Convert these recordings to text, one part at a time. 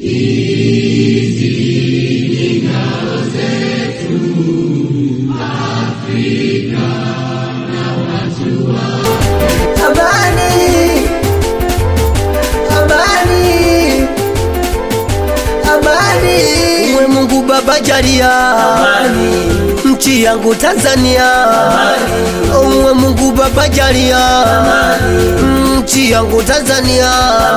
Amani, amani, amani. Uwe Mungu Baba jalia nchi yangu Tanzania. Uwe Mungu Baba jalia nchi yangu Tanzania.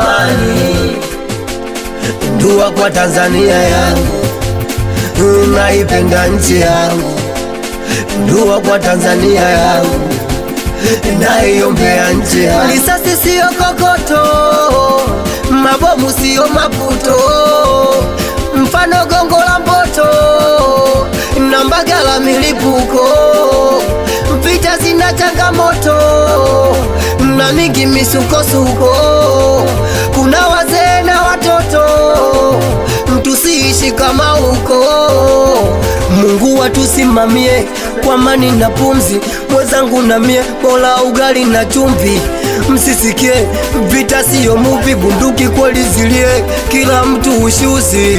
Dua kwa Tanzania yangu, naipenda nchi yangu. Dua kwa Tanzania yangu naiombea nchi yangu. Risasi siyo kokoto, mabomu siyo maputo, mfano gongo la mboto na mbagala milipuko. Vita zina changamoto na mingi misukosuko, kuna wazee na watoto, tusiishi kama huko. Mungu watusimamie kwa amani na pumzi, mwenzangu na mie, bora ugali na chumvi. Msisikie vita siyo muvi, bunduki kweli zilie, kila mtu ushuzi.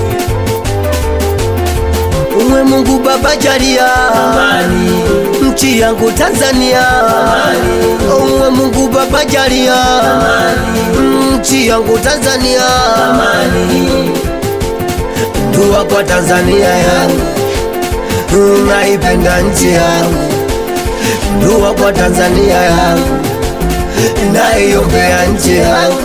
Uwe Mungu Baba jalia nchi yangu Tanzania. Uwe Mungu Baba jalia nchi yangu Tanzania. Dua kwa Tanzania yangu, naipenda nchi yangu. Dua kwa Tanzania yangu, naiombea nchi yangu.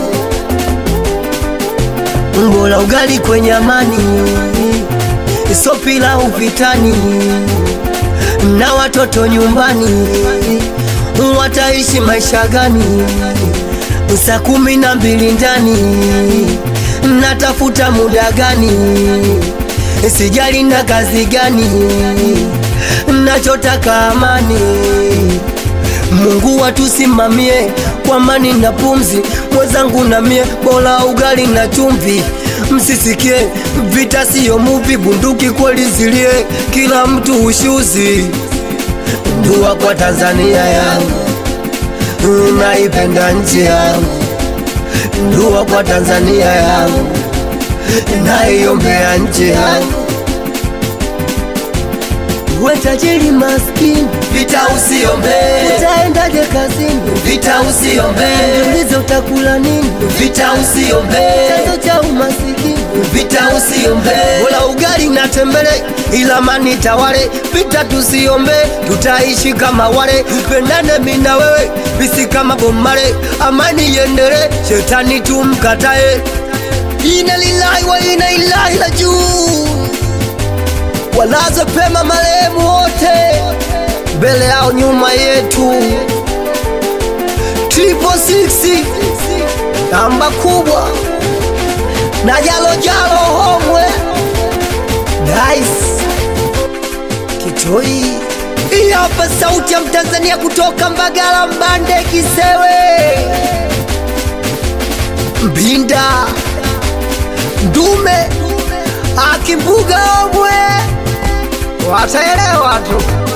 Bora ugali kwenye amani, so pilau vitani, na watoto nyumbani wataishi maisha gani? Saa kumi na mbili ndani natafuta muda gani? Sijali na kazi gani, nachotaka amani. Mungu watusimamie kwa amani na pumzi, mwenzangu na mie, bora ugali na chumvi. Msisikie vita siyo muvi, bunduki kweli zilie, kila mtu ushuzi. Dua kwa Tanzania yangu, naipenda nchi yangu. Dua kwa Tanzania yangu, naiombea nchi yangu. Uwe tajiri maskini, Vita usiombe, utaendaje kazini? vita usiombe, Jiulize utakula nini? vita usiombe, Chanzo cha umasikini vita usiombe, Bola ugali na tembele, ila amani tawale. Vita tusiombe, tutaishi kama wale. Pendane mimi na wewe, bisi kama bomare. Amani iendele, shetani tumkatae. Ina lillahi wa ina ilahi juu walaze pema marehemu wote, mbele yao nyuma yetu. Triple six namba kubwa na jalo jalo homwe Dice Kitoi. Hii hapa sauti ya Mtanzania kutoka Mbagala, Mbande, Kisewe, Mbinda, Ndume, Akimbuga, Omwe, wataelewa tu.